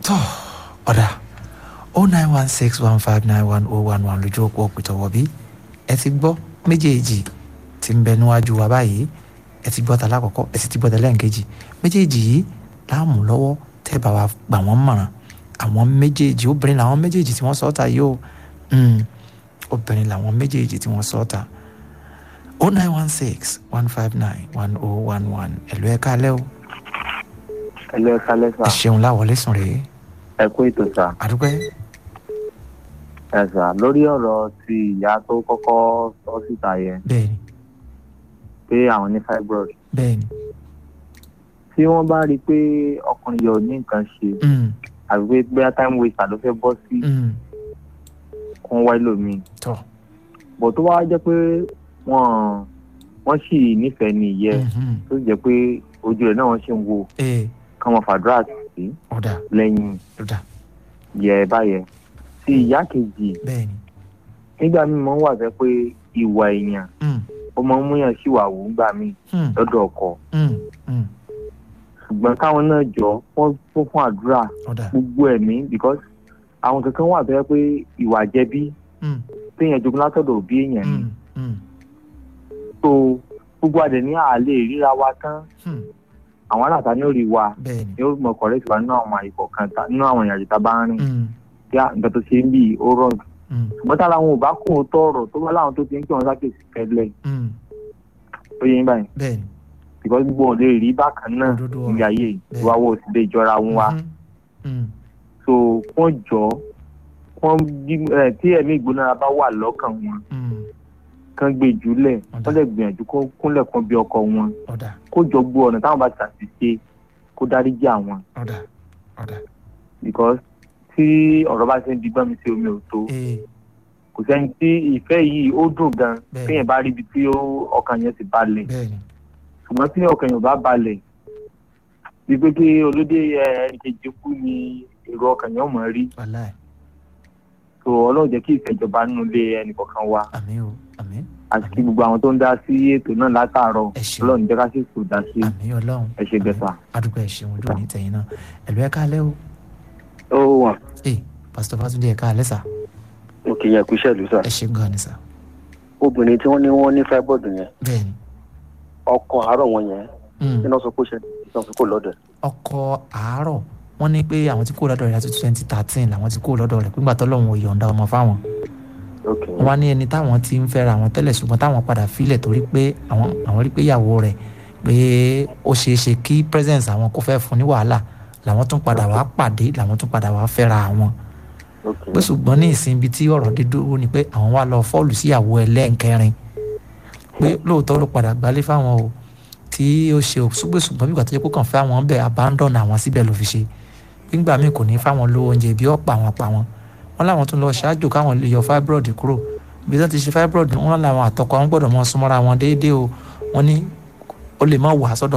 tọ́ ọ̀dà o nine one six one five nine one oh one one lójú òpó òpìtọ́wọ́ bí ẹ ti gbọ́ méjèèjì tí ń bẹ níwájú wa báyìí ẹ ti gbọ́ ta lákọ̀ọ́kọ́ ẹ sì ti gbọ́ ta lẹ́ǹkejì méjèèjì yìí láàmú lọ́wọ́ tẹ́ bá wa gbà wọ́n mọ̀ràn àwọn méjèèjì obìnrin làwọn méjèèjì tí wọ́n sọ ọ́ ta yìí o obìnrin làwọn méjèèjì tí wọ́n sọ ọ́ ta o nine one six one five nine one oh one one ẹ̀lú ẹ̀ka alẹ́ o ẹlẹ́ ẹ̀ka lẹ́sà ẹ ṣeun láwọlé sùn rèé ẹ kú ètò sà àdúpẹ́ ẹ sà lórí ọ̀rọ̀ ti ìyá tó kọ́kọ́ sọ síta yẹn bẹ́ẹ̀ni pé àwọn ní fibroid bẹ́ẹ̀ni tí wọ́n bá rí i pé ọkùnrin yẹn ò ní nǹkan ṣe mm, àbí pé bóyá time waster ló fẹ́ bọ́ sí mm, kún wáyé lómi tọ́ bọ̀ tó wá jẹ́ pé wọ́n wọ́n sì nífẹ̀ẹ́ ní ìyẹ́ mhm, tó jẹ́ pé ojú rẹ̀ náà wọ́n ṣì ń wo ee kí wọ́n fàdúrà sí ọ̀dà lẹ́yìn ọ̀dà yẹ báyẹn tí ìyá kejì bẹ́ẹ̀ni nígbà míì máa ń wà fẹ́ pé ìwà èèyàn mm, ó máa ń múyàn síwàwù ńgbà míì mm, lọ́dọ̀ ọkọ mm, mm, ṣùgbọ́n káwọn náà jọ wọ́n fún fún àdúrà ọ̀dà gbogbo ẹ̀mí because àwọn kankan wà fẹ́ pé ìwà jẹ̀bi mm, téèyàn jogún látọ̀dọ̀ òbí èèyàn ni mm, mm, so gbogbo àdẹ̀ ní àlè ríra wa tán mm, àwọn aláta ní òrì wa bẹ́ẹ̀ni ni ó mọ kọ̀rẹ́tì wa nínú àwọn àyíkọ̀ kan ta nínú àwọn ìrìnàjò tá a bá ń rìn mm, kí nǹkan tó ṣe ń bì ó rọ̀ jù mm, ṣùgbọ́n tá làwọn ò bá kún un tọ̀rọ̀ tó bá láwọn tó ti ń kí wọn sákèsì kẹlẹ̀ mm, ó yẹ yín báyìí bẹ́ẹ̀ni because gbogbo ò lè rí bákan náà Òdodo ọ̀rọ̀. níbi ayé Bẹ́ẹ̀. ìwà wo sì lè jọra wọn wa mhm, mm, so wọ́n jọ wọ́n bí- ẹ, tí ẹ̀mí ìgbónára bá wà lọ́kàn wọn mm, kán gbé jùlẹ̀ Ọ̀dà. wọ́n lè gbìyànjú kó kúnlẹ̀ kan bí ọkọ wọn ọ̀dà kó jọ gbọ́ ọ̀nà táwọn bá ṣàṣìṣe kó dáríjì àwọn ọ̀dà ọ̀dà because tí ọ̀rọ̀ bá ṣe ń di gbọ́n mi sí omi ò tó ee kò sẹ́ni tí ìfẹ́ yìí ó dùn gan Bẹ́ẹ̀. téèyàn bá rí ibi tí ó- ọkàn yẹn ti balẹ̀ bẹ́ẹ̀ni ṣùgbọ́n tí ọkàn yẹn ò bá balẹ̀ bíi pé kí olóde ẹnìkejì kú ni èrò ọkàn yẹn ò mọ̀ rí wàláì so ọlọ́run jẹ́ kí ìfẹ́jọba nínú ilé ẹnìkọ̀ọ̀kan wa àmín o àmín àti kí gbogbo àwọn tó ń dá sí ètò náà látàárọ̀ Ẹ ṣé. ọlọ́run jẹ́ ká sì kò dá sí àmín ọlọ́run ẹ ṣe bẹ́ẹ̀ sà. àdúgbò ẹ̀ ṣeun ojú òní tẹ̀yìn náà ẹ̀lú ẹ̀ka alẹ́ o ó wà ee pásítọ̀ fásúndé ẹ̀ka alẹ́ sà òkè yẹn kú iṣẹ́ ìlú sà ẹ ṣe gan ni sà obìnrin tí wọ́n ní wọ́n ní fibroid yẹn bẹ́ẹ̀ni ọkọ àárọ̀ wọn yẹn mm, kí náà sọ pé ó ṣe ìtàn fi kò lọ́dọ̀ ẹ̀. ọkọ àárọ̀ wọ́n ní pé àwọn tí kò lọ́dọ̀ rẹ̀ láti twenty thirteen làwọn tí kò lọ́dọ̀ rẹ̀ pígbà tọ́lọ́run ò yọ̀ǹda ọmọ fáwọn ok wọ́n wá ní ẹni táwọn ti ń fẹ́ra àwọn tẹ́lẹ̀ ṣùgbọ́n táwọn padà filẹ̀ torí pé àwọn àwọn rí pé ìyàwó rẹ̀ pé ó ṣeé ṣe kí presence àwọn kó fẹ́ fún ní wàhálà làwọn tún padà wá pàdé làwọn tún padà wá fẹ́ra àwọn ok pé ṣùgbọ́n ní ìsìn ibi tí ọ̀rọ̀ dé dúró ni pé àwọn wá lọ fọ́ọ̀lù sí ìyàwó ẹlẹ́ǹkẹrin pé lóòótọ́ ló padà gbálé fáwọn o tí ó ṣe òṣùgbọ́n ṣùgbọ́n bígbà tó yẹ kó kàn fẹ́ àwọn bẹ́ẹ̀ abandon àwọn síbẹ̀ ló fi ṣe nígbà míì kò ní fáwọn lówó oúnjẹ bí ọ̀pọ̀ àwọn pa wọn wọn làwọn tún lọ ṣáájú káwọn lè yọ fibroid kúrò bí wọ́n ti ṣe fibroid wọn làwọn àtọkọ àwọn gbọ́dọ̀ mọ súnmọ́ra wọn déédéé o wọ́n ní ó lè má wà sọ́dọ̀